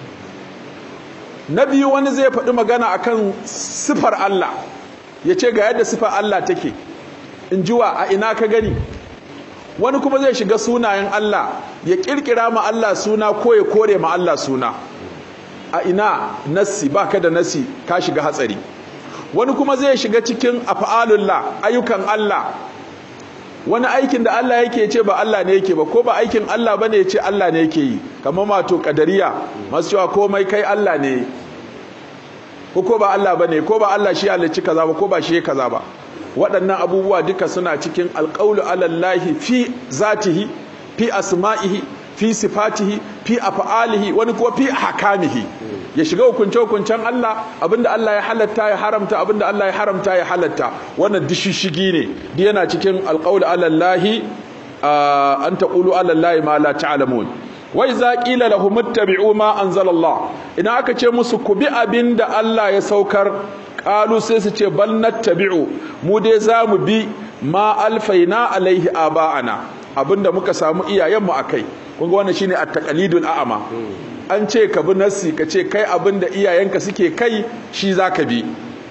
na biyu wani zai faɗi magana akan sifar Allah ya ce ga yadda sifar Allah take in jiwa a ina ka gani wani kuma zai shiga sunayen Allah ya kirkira ma Allah suna ko ya kore ma Allah suna a ina nassi baka da nassi ka shiga hatsari wani kuma zai shiga cikin af'alullah ayyukan Allah wani aikin da Allah yake ce ba Allah ne yake ba ko ba aikin Allah bane ya ce Allah ne yake yi kamar mato kadariya masu cewa komai kai Allah ne ko ko ba Allah bane ko ba Allah shi halicci kaza ba ko ba shi kaza ba waɗannan abubuwa duka suna cikin alƙaulu alallahi fi zatihi fi asma'ihi fi sifatihi fi af'alihi wani kuma fi hakamihi ya shiga hukunce hukuncen Allah abinda Allah ya halatta ya haramta abinda Allah ya haramta ya halatta wannan dishishigi ne di yana cikin alqaulu alallahi an taqulu alallahi ma la ta'lamun wa idza qila lahum ittabi'u ma anzalallah idan aka ce musu ku bi abinda Allah ya saukar qalu sai su ce bal nattabi'u mu dai zamu bi ma alfaina alaihi aba'ana abinda muka samu iyayenmu akai kun ga wannan shine at-taqlidul a'ma an ce ka bi nassi ka ce kai abinda iyayenka suke kai shi zaka bi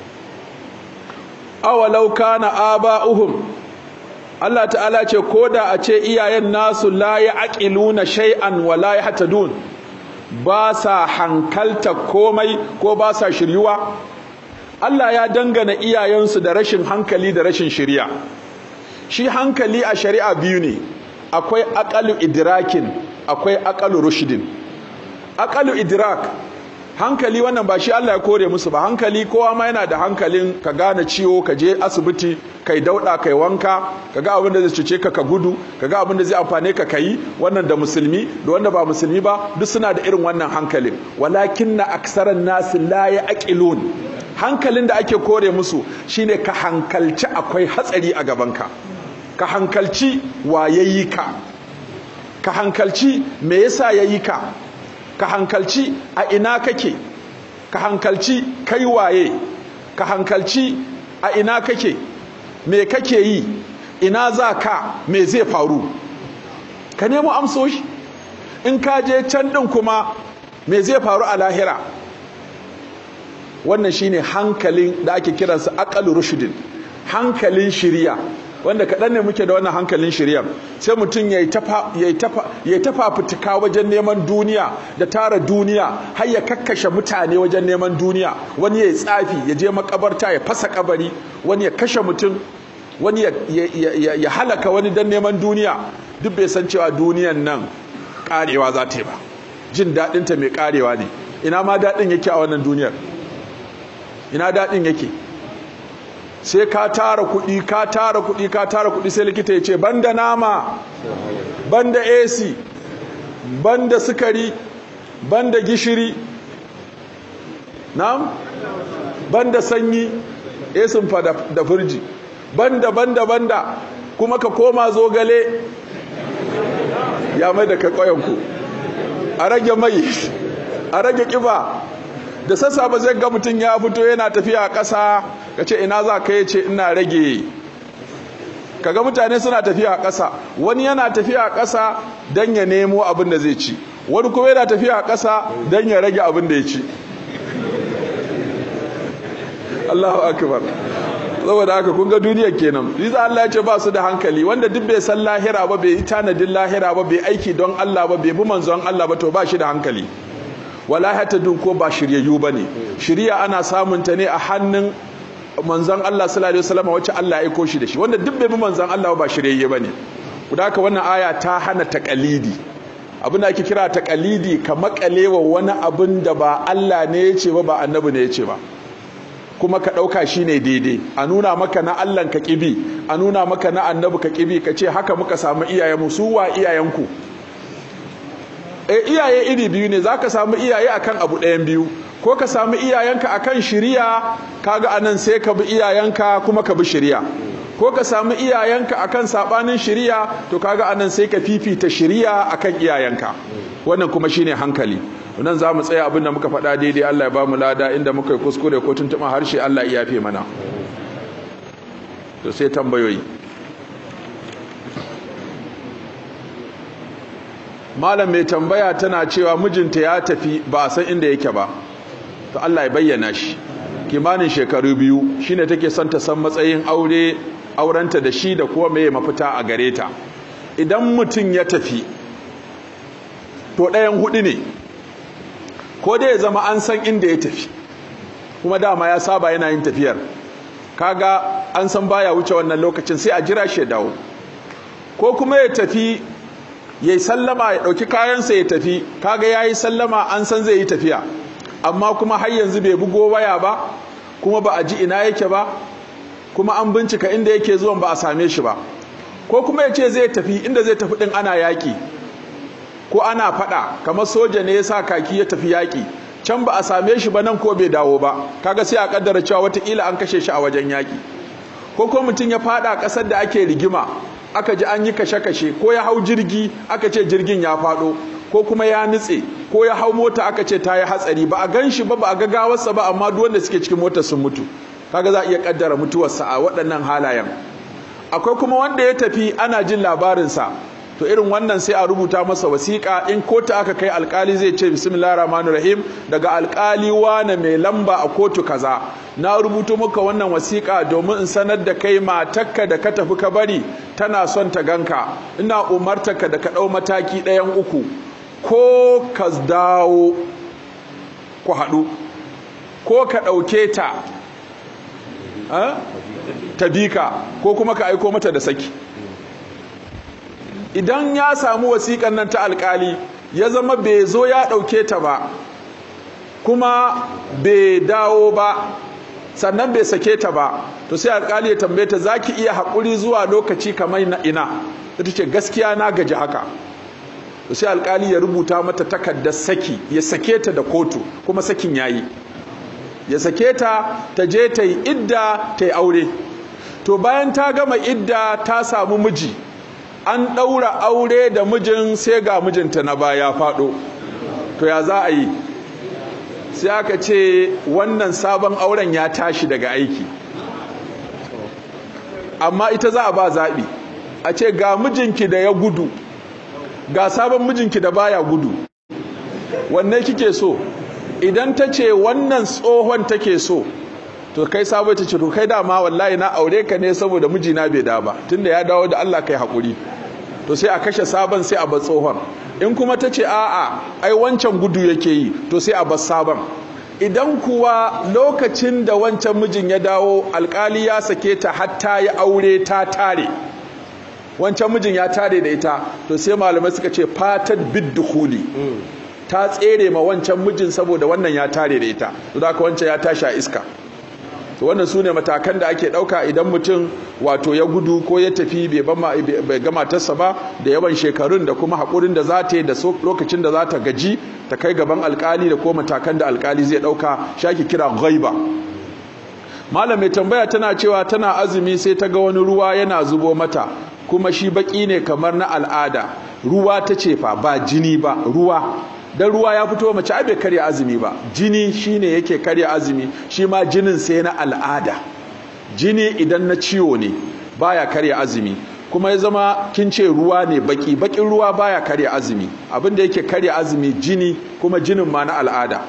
awalau kana aba'uhum Allah ta'ala ce koda a ce iyayen nasu la ya'qiluna shay'an wa la yahtadun ba sa hankalta komai ko ba sa shiryuwa Allah ya dangana iyayensu da rashin hankali da rashin shiriya shi hankali a shari'a biyu ne akwai aqalu idrakin akwai aqalu rushdin aqalu idrak hankali wannan ba shi Allah ya kore musu ba hankali kowa ma yana da hankalin ka gane ciwo ka je asibiti kai dauda kai wanka kaga abin da zai cuce ka ka gudu kaga abin da zai amfane ka kai wannan da musulmi da wanda ba musulmi ba duk suna da irin wannan hankalin walakinna aksaran nas la yaqilun hankalin da ake kore musu shine ka hankalci akwai hatsari a gabanka ka hankalci wa yayi ka ka hankalci me yasa yayi ka ka hankalci a ina kake ka hankalci kai waye ka hankalci a ina kake me kake yi ina za ka me zai faru ka nemo amsoshi in ka je can din kuma me zai faru a lahira wannan shine hankalin da ake kiransa aqalu rushdin hankalin shiriya wanda kaɗan ne muke da wannan hankalin shiryar sai mutum ya yi tafa fitika wajen neman duniya da tara duniya har ya kakkashe mutane wajen neman duniya wani ya yi tsafi ya je makabarta ya fasa kabari wani ya kashe mutum wani ya halaka wani don neman duniya duk bai san cewa duniyan nan karewa za ta yi ba jin daɗinta mai karewa ne ina ma daɗin yake a wannan duniyar ina daɗin yake sai ka tara kuɗi ka tara kuɗi ka tara kuɗi sai likita ya ce banda nama banda AC banda sukari banda gishiri na'am banda sanyi esin fa da firji banda banda banda kuma ka koma zogale ya mai da ka ƙwayanku a rage mai a rage ƙiba da sassa ba zai ga mutum ya fito yana tafiya a ƙasa ka ce ina za ka ce ina rage kaga mutane suna tafiya a ƙasa wani yana tafiya a ƙasa don ya nemo abin da zai ci wani kuma yana tafiya a ƙasa don ya rage abin da ya ci Allahu akbar saboda haka kun ga duniyar kenan riza Allah ya ce ba su da hankali wanda duk bai san lahira ba bai yi tanadin lahira ba bai aiki don Allah ba bai bi manzon Allah ba to ba shi da hankali wala hatadun ko ba shiryayyu bane shiriya ana samun ta ne a hannun manzon Allah sallallahu alaihi wasallam wacce Allah ya aiko shi da shi wanda duk bai bi manzon Allah ba shiryayye bane kuda haka wannan aya ta hana taqalidi abin da ake kira taqalidi ka makalewa wani abin da ba Allah ne ya ce ba ba annabi ne ya ce ba kuma ka ɗauka shi ne daidai a nuna maka na Allahn ka ƙibi a nuna maka na annabi ka ƙibi ka ce haka muka samu iyayenmu su wa iyayenku e iyaye iri biyu ne za ka samu iyaye akan abu ɗayan biyu ko ka samu iyayenka akan shiriya kaga anan sai ka bi iyayenka kuma ka bi shiriya ko ka samu iyayenka akan sabanin shiriya to kaga anan sai ka fifita shiriya akan iyayenka wannan kuma shine hankali nan za mu tsaya abinda muka faɗa daidai Allah ya ba mu lada inda muka yi kuskure ko tuntuɓa harshe Allah ya yafe mana to sai tambayoyi malam mai tambaya tana cewa mijinta ya tafi ba a san inda yake ba to Allah ya bayyana shi kimanin shekaru biyu shine take son ta san matsayin aure aurenta da shi da kuma meye mafita a gare ta idan mutum ya tafi to ɗayan hudu ne ko dai ya zama an san inda ya tafi kuma dama ya saba yana yin tafiyar kaga an san baya wuce wannan lokacin sai a jira shi ya dawo ko kuma ya tafi ya yi sallama ya ɗauki kayansa ya tafi kaga ya yi sallama an san zai yi tafiya amma kuma har yanzu bai bugo waya ba kuma ba a ji ina yake ba kuma an bincika inda yake zuwan ba a same shi ba ko kuma ya ce zai tafi inda zai tafi ɗin ana yaƙi ko ana faɗa kamar soja ne ya sa kaki ya tafi yaƙi can ba a same shi ba nan ko bai dawo ba kaga sai a kaddara cewa watakila an kashe shi a wajen yaƙi ko ko mutum ya faɗa ƙasar da ake rigima aka ji an yi kashe-kashe ko ya hau jirgi aka ce jirgin ya faɗo ko kuma ya nutse ko ya hau mota aka ce ta yi hatsari ba a gan shi ba ba a ga gawarsa ba amma duk wanda suke cikin motar sun mutu kaga za a iya kaddara mutuwarsa a waɗannan halayen akwai kuma wanda ya tafi ana jin labarinsa to irin wannan sai a rubuta masa wasiƙa in kotu aka kai alkali zai ce bismillahir rahmanir rahim daga alkali wane mai lamba a kotu kaza na rubuto maka wannan wasiƙa domin in sanar da kai matakka da ka tafi ka bari tana son ta ganka ina umartarka da ka ɗau mataki ɗayan uku ko ka dawo ku haɗu ko ka ɗauke ta ta bika ko kuma ka aiko mata da saki idan ya samu wasiƙan nan ta alƙali ya zama bai zo ya ɗauke ta ba kuma bai dawo ba sannan bai sake ta ba to sai alƙali ya tambaye ta zaki iya haƙuri zuwa lokaci kamar na ina ita ce gaskiya na gaji haka to sai alƙali ya rubuta mata takardar saki ya sake ta da kotu kuma sakin yayi ya sake ta ta je ta yi idda ta yi aure to bayan ta gama idda ta samu miji an ɗaura aure da mijin sai ga mijinta na baya faɗo to ya za a yi sai aka ce wannan sabon auren ya tashi daga aiki amma ita za a ba zaɓi a ce ga mijinki da ya gudu ga sabon mijinki da baya gudu wanne kike so idan ta ce wannan tsohon take so to kai sabo ta ce to kai dama wallahi na aure ka ne saboda mijina bai da ba tunda ya dawo da Allah kai hakuri to sai a kashe sabon sai a bar tsohon in kuma ta ce a'a ai wancan gudu yake yi to sai a bar sabon idan kuwa lokacin da wancan mijin ya dawo alkali ya sake ta hatta ya aure ta tare wancan mijin ya tare da ita to sai malamai suka ce fatat biddukhuli ta tsere ma wancan mijin saboda wannan ya tare da ita to da wancan ya tashi a iska to wannan sune matakan da ake dauka idan mutum wato ya gudu ko ya tafi bai gama matarsa ba da yawan shekarun da kuma hakurin da za ta yi da lokacin da za ta gaji ta kai gaban alkali da ko matakan da alkali zai dauka shaki kira ghaiba malam mai tambaya tana cewa tana azumi sai ta ga wani ruwa yana zubo mata kuma shi baki ne kamar na al'ada ruwa ta ce fa ba jini ba ruwa dan ruwa ya fito mace ai bai karya azumi ba jini shine yake karya azumi shi ma jinin sai na al'ada jini idan na ciwo ne baya karya azumi kuma ya zama kin ce ruwa ne baki bakin ruwa baya karya azumi abinda yake karya azumi jini kuma jinin ma na al'ada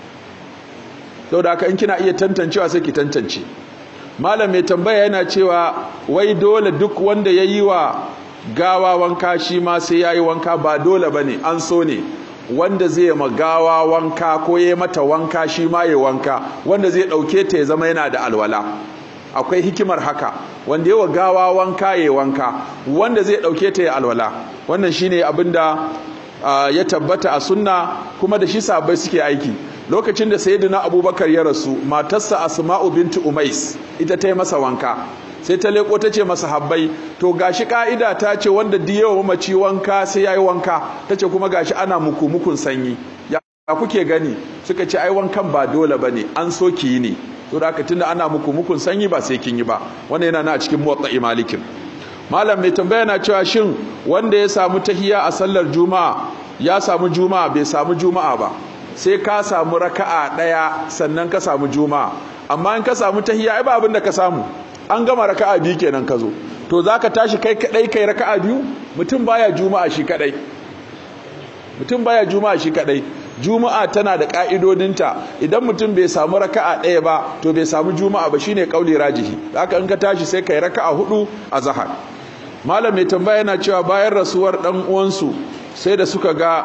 da haka in kina iya tantancewa sai ki tantance malam mai tambaya yana cewa wai dole duk wanda ya yi wa gawa wanka shi ma sai ya yi wanka ba dole ba ne an so ne wanda zai ma gawa wanka ko ya mata wanka shi ma ya wanka wanda zai ɗauke ta ya zama yana da alwala akwai hikimar haka wanda yawa gawa wanka ya wanka wanda zai ɗauke ta ya alwala wannan shine abinda uh, ya tabbata a sunna kuma da shi sabai suke aiki lokacin da sayyidina abubakar ya rasu matarsa asma'u bintu umais ita ta yi masa wanka sai ta leko ta ce masa habbai to gashi ka'ida ta ce wanda diyewa mamaci wanka sai yayi wanka ta ce kuma gashi ana muku mukun sanyi ya kuke gani suka ce ai wankan ba dole bane an so ki yi ne to da haka tunda ana muku mukun sanyi ba sai kin yi ba wannan yana na a cikin muwatta'i malikin malam mai tambaya na cewa shin wanda ya samu tahiya a sallar juma'a ya samu juma'a bai samu juma'a ba sai ka samu raka'a daya sannan ka samu juma'a amma in ka samu tahiya ai ba abin da ka samu an gama raka'a biyu kenan ka zo to zaka tashi kai kadai kai raka'a biyu mutum baya juma'a shi kadai mutum baya juma'a shi kadai juma'a tana da ka'idodinta idan mutum bai samu raka'a ɗaya ba to bai samu juma'a ba shine kauli rajihi haka in ka tashi sai kai raka'a hudu a zahar malam mai tambaya yana cewa bayan rasuwar dan uwansu sai da suka ga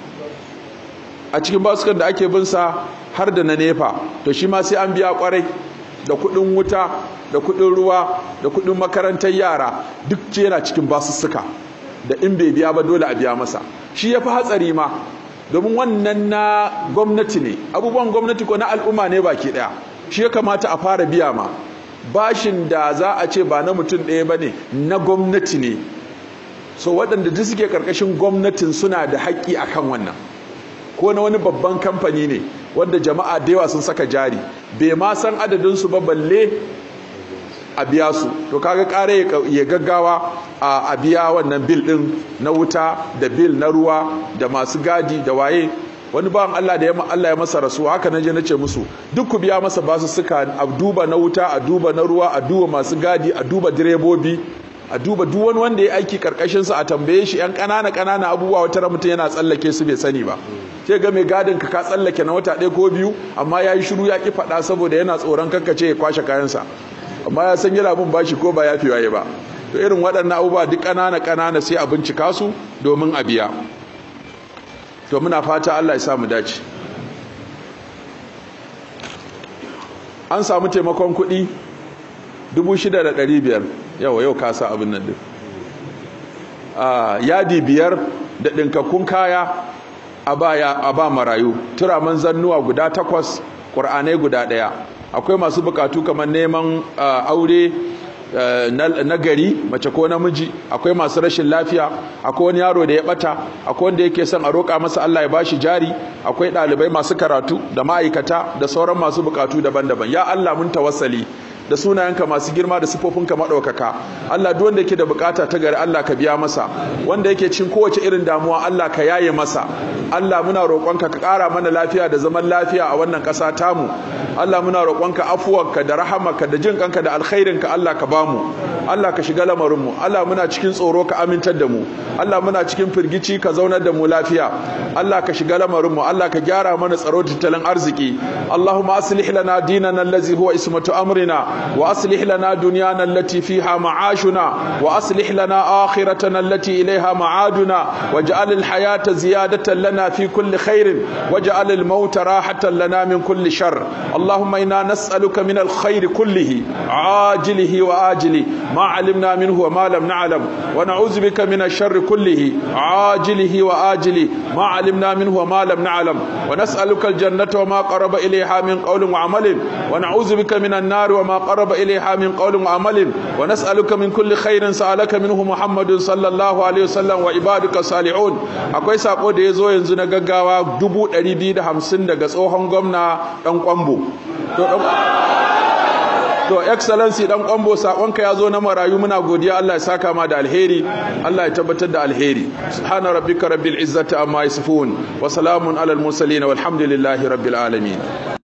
a cikin basukan da ake bin sa har da na nefa to shi ma sai an biya kwarai da kudin wuta da kudin ruwa da kudin makarantar yara duk ce yana cikin basussuka da in bai biya ba dole a biya masa shi ya fi hatsari ma domin wannan na gwamnati ne abubuwan gwamnati ko na al'umma ne baki daya shi ya kamata a fara biya ma bashin da za a ce ba na mutum ɗaya ba ne na gwamnati ne so waɗanda duk suke ƙarƙashin gwamnatin suna da haƙƙi a kan wannan ko na wani babban kamfani ne wanda jama'a da yawa sun saka jari bai ma san adadinsu ba balle a biya su to kaga kare ya gaggawa a biya wannan bil din na wuta da bil na ruwa da masu gadi da waye wani bawan Allah da ya Allah ya masa rasuwa haka naje nace musu duk ku biya masa basu suka a duba na wuta a duba na ruwa a duba masu gadi a duba direbobi a duba duk wani wanda ya aiki karkashin sa a tambaye shi yan kanana kanana abubuwa wata mutum yana tsallake su bai sani ba sai ga mai gadin ka ka tsallake na wata ɗaya ko biyu amma yayi shiru ya ki faɗa saboda yana tsoron kankace ya kwashe kayansa amma ya san yana bin bashi ko ba ya fi waye ba to irin waɗannan abubuwa duk ƙanana ƙanana sai a bincika su domin a biya to muna fata Allah ya samu dace an samu taimakon kuɗi 6,500 yau yau kasa abin nan din yadi biyar da ɗinkakkun kaya a ba marayu turaman zannuwa guda takwas ƙur'anai guda ɗaya akwai masu bukatu kamar neman aure na gari mace ko namiji akwai masu rashin lafiya akwai wani yaro da ya bata akwai wanda yake son a roƙa masa Allah ya bashi jari akwai ɗalibai masu karatu da ma'aikata da sauran masu bukatu daban-daban ya Allah mun tawassali da sunayenka masu girma da sifofinka maɗaukaka Allah duk wanda yake da bukata ta gari Allah ka biya masa wanda yake cin kowace irin damuwa Allah ka yaye masa Allah muna roƙonka ka ƙara mana lafiya da zaman lafiya a wannan ƙasa tamu Allah muna roƙonka afuwarka da rahamarka da jin kanka da alkhairinka Allah ka bamu Allah ka shiga lamarin mu Allah muna cikin tsoro ka amintar da mu Allah muna cikin firgici ka zaunar da mu lafiya Allah ka shiga lamarin mu Allah ka gyara mana tsaro tattalin arziki Allahumma aslih lana dinana allazi huwa ismatu amrina wa aslih lana dunyana allati fiha ma'ashuna wa aslih lana akhiratana allati ilayha ma'aduna waj'al al-hayata ziyadatan lana fi kulli khairin waj'al al-maut rahatan lana min kulli shar Allahumma inna nas'aluka min al-khair kullihi ajilihi wa ajili ma 'alimna minhu wa ma lam na'lam wa na'udzu bika min ash-sharri kullihi ajilihi wa ajili ma 'alimna minhu wa ma lam na'lam wa nas'aluka al-jannata wa ma qaraba ilayha min qawlin wa 'amalin wa na'udzu bika min an-nar wa ma qaraba ilayha min qawlin wa 'amalin wa nas'aluka min kulli khairin sa'alaka minhu Muhammadun sallallahu alaihi wasallam wa ibaduka salihun akwai sako da yazo yanzu na gaggawa 250 daga tsohon gwamna dan kwambo to dan to excellency dan kwambo sakonka yazo na marayu muna godiya Allah ya saka ma da alheri Allah ya tabbatar da alheri subhana rabbika rabbil izzati amma yasifun wa salamun alal mursalin walhamdulillahi rabbil alamin